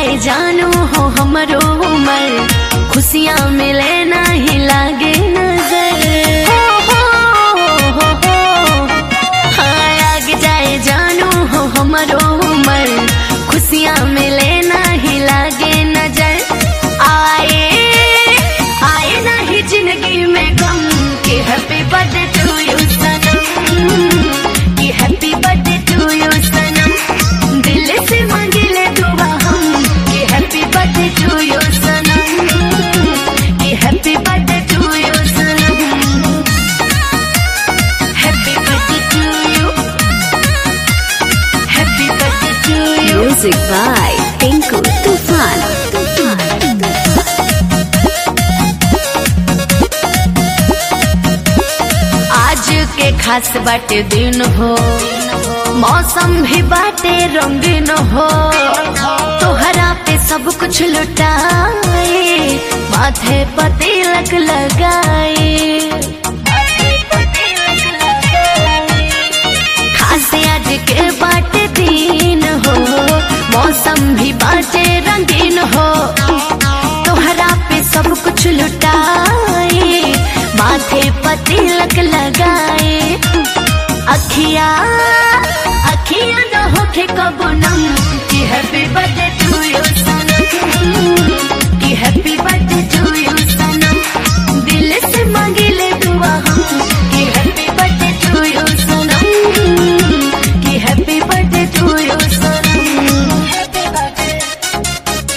जाए जानू हो हमरो उमर खुशियाँ मिले नहीं लागे नजर हो, हो, हो, हो। हाँ आगे जाए जानू हो हमरो उमर खुशियाँ मिले नहीं लागे नजर आए आए नहीं जिंदगी में गम कि हैप्पी बर्थडे टू यू सनम कि हैप्पी बर्थडे टू यू सनम दिल से मांगिले दुआ हम कि हैप्पी बर्थडे टू यू सनम कि हैप्पी बर्थडे टू यू सनम happy birthday to you happy birthday to you Music by Tinku Tufan. आज के खास बाटे दिन हो मौसम भी बाटे रंगीन हो तोहरा पे सब कुछ लुटाए माथे पर तिलक लगाए खास आज के बाटे दिन हो मौसम भी बाटे रंगीन हो तोहरा पे सब कुछ लुटाए माथे पर तिलक लगाए अखिया अखिया न होके कबो नम कि हैप्पी बर्थडे टू यू सनम कि हैप्पी बर्थडे टू यू सनम दिल से मांगिले दुआ हम कि हैप्पी बर्थडे टू यू सनम कि हैप्पी बर्थडे टू यू सनम हैप्पी बर्थडे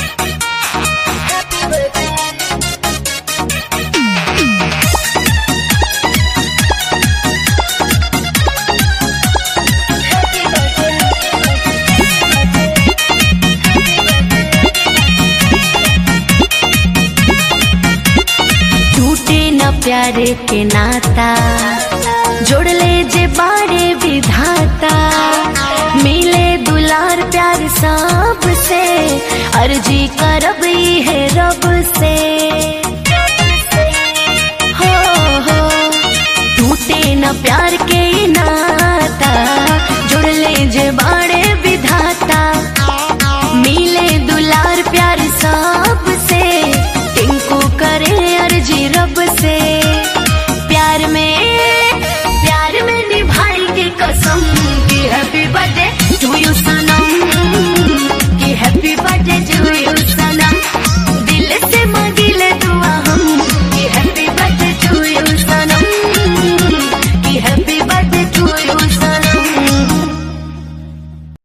टूटे न प्यारे के नाता जोड़ ले जे बारे विधाता मिले दुलार प्यार सब से अर्जी करब ई है रब से हो हो टूटे न प्यार के ई नाता जुड़ ले जे बारे